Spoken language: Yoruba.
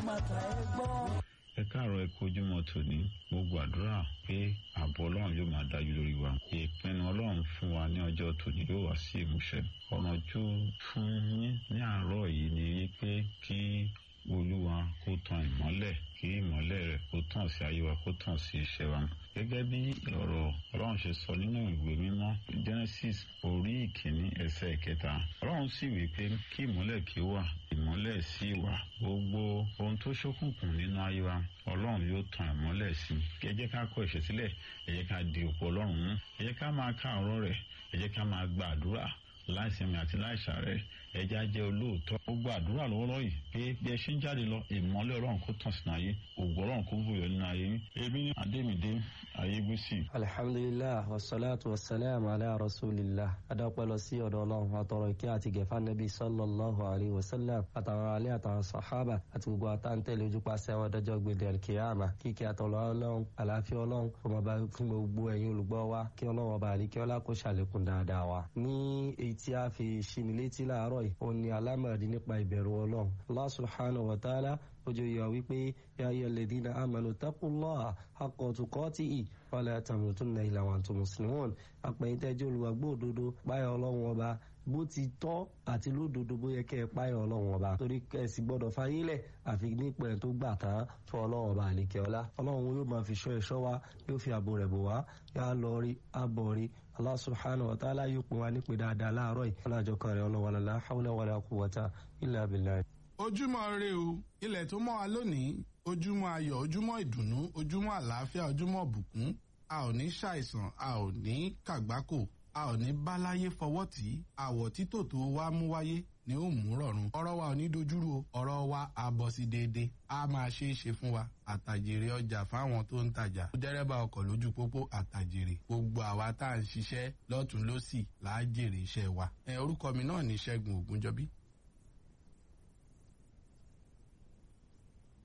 màtà ẹ gbọ́. ẹ káàárọ̀ ẹ kojúmọ́ tòní mo gbàdúrà pé ààbò ọlọ́run yóò máa dájú lórí wa ìpinnu ọlọ́run fún wa ní ọjọ́ tòní yóò wá sí ìmúṣẹ ọ̀nà ojú fún yín ní àárọ̀ yìí ni wípé kí olúwa kó tan ìmọ́lẹ̀ kí ìmọ́lẹ̀ rẹ̀ kó tàn sí ayé wa kó tàn sí iṣẹ́ wa gẹ́gẹ́ bí ọ̀rọ̀ ọlọ́run ṣe sọ nínú ìwé mímọ́ genesis orí ìkíní ẹsẹ̀ ìkẹta ọlọ́run sì wí pé kí ìmọ́lẹ̀ kí ó wà ìmọ́lẹ̀ sì wà gbogbo ohun tó ṣókùnkùn nínú ayé wa ọlọ́run yóò tan ìmọ́lẹ̀ sí i ẹ jẹ́ ká kọ ẹ̀ṣẹ̀ sílẹ̀ ẹ jẹ́ ká di òpó ọlọ́run mú ẹ jẹ́ ká máa ká ọ̀rọ̀ rẹ̀ ẹ jẹ́ ká máa gba àdúrà láìsinmi àti láìsàrẹ̀ ẹja jẹ́ olóòótọ́ gbogbo àdúrà lọ́wọ́lọ́wọ́ yìí pé bí ẹ ṣe ń jáde lọ ìmọ́lẹ̀ ọlọ́run kó tàn sínú ayé ògùn ọlọ́run kó bùyọ nínú ayé yín ebi ní adémídé ayégbèsì. alhamdulilah wasalaatu wasalaam ala rasulillah adapẹ lọ sí ọ̀dọ̀ ọlọ́run àtọrọ ìkẹ́ àti gẹfà nẹbi sallallahu alayhi wa sallam àtàwọn alẹ àtàwọn sàhábà àti gbogbo àtàntẹlẹ ojúpàṣẹ àwọn ọdọjọ gbèdé alkiyama kíkẹ́ àtọlọ ọlọ́run àlàáfíà ọlọ́run ọmọ bá fún gbogbo ẹ̀yin olùgbọ́ wa kí ọlọ́run ọba àlíkẹ ọlá kó ṣàlékún dáadáa wa ní èyí tí a fi ṣini létí láàárọ̀ yìí ó ní alámọ̀dé nípa ìbẹ̀rù ọlọ́run Allah subhanahu wa ta'ala ojú yọ wípé ya ayyuhal ladhina amanu taqullaha haqqa tuqatihi wala tamutunna illa wa antum muslimun àpẹ̀yìntẹ́jọ́ olùwàgbọ́ òdodo páyọ̀ ọlọ́run ọba bó ti tọ́ àti lódodo bó yẹ kẹ́ ẹ páyọ̀ ọlọ́run ọba torí kẹ́sì gbọ́dọ̀ fayílẹ̀ àfi nípa ẹ̀ tó gbà tán fún ọlọ́run ọba àlekẹ́ ọlá ọlọ́run yóò máa fi ṣọ́ ẹ̀ṣọ́ wa yóò fi ààbò rẹ̀ bò wá yá lọ rí abọ̀ rí Allah subhanahu wa ta'ala yóò pin wa nípe dáadáa láàárọ̀ yìí ọlọ́jọ́ kan rẹ̀ ọlọ́wọ́lá la hawla wala quwwata illa billah ojúmọ́ re o ilẹ̀ tó mọ́ wa lónìí ojúmọ́ ayọ̀ ojúmọ́ ìdùnnú ojúmọ́ àlàáfíà ojúmọ́ bùkún a ò ní ṣàìsàn a ò ní kàgbákò a ò ní báláyé fọwọ́ tì í àwọ̀ títò tó wá mú wáyé ni ó mú rọ̀rùn ọ̀rọ̀ wa ò ní dojúrú o ọ̀rọ̀ wa á bọ̀ sí déédéé a máa ṣe é ṣe fún wa àtàjèrè ọjà fáwọn tó ń tajà dẹ́rẹ́bà ọkọ̀ lójú pópó àtàjèrè gbogbo àwa tá à ń ṣiṣẹ́ lọ́tún lọ́sì là á jèrè iṣẹ́ wa ẹ orúkọ mi náà ní ṣẹ́gun ògúnjọ́bí